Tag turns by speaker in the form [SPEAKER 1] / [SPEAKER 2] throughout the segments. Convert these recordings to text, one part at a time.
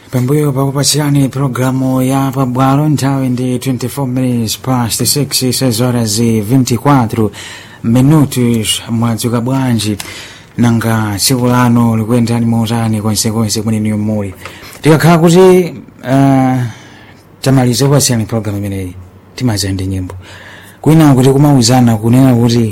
[SPEAKER 1] pambuyo pakupatsirani programu ya pabwalo nthawi ndi 24 minutes past 6 sezora zi 24 minutos mwadzuka bwanji nanga tsiku lano likuyendani motani konsekonse kumene muli tikakhala kuti uh, tamaliza kupatsirani programu imeneyi timaza ndi nyimbo kwina kuti kumauzana kunena kuti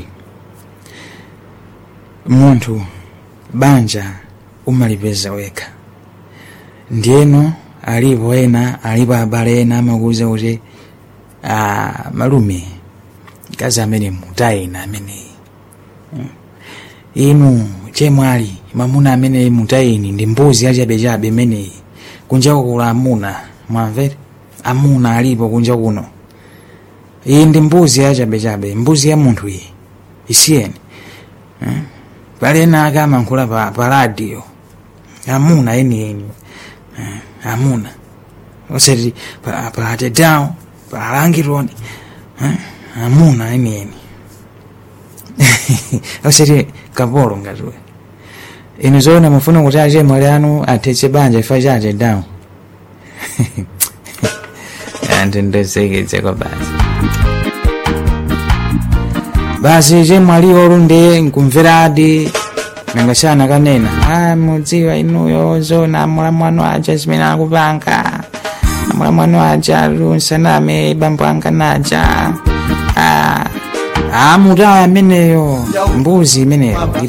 [SPEAKER 1] munthu banja umalipeza wekha ndiyeno alipo ena alipo abale ena amakuza kuti ah, malume mkazi amene mutayina ameneyi Mm. inu chemwali mamuna amene mutayini ndi mbuzi yachabechabe imeneyi kunja kula amuna mwamvere amuna alipo kunja kuno iyi ndi mbuzi yachabechabe mbuzi ya munthu iyi isiyeni Mm. pali ena ake amankhula pa, pa radio amuna enieni Eh, amuna osati pa- patetao palangironi eh, amuna enieni osati kapolo ngatiwe inu zoona mufuna kuti achemwali anu athetse banja ifa chache dawo anthu ndosekedzeko basi basi chemwali olu ndiye nkumveradi nangasana kanena ah mudziwa inuyo zona mulamwano aja zimene akupanga mulamwano aja lunsaname bambo anga naja ah, ah mutawa ameneyo mbuzi imeneyo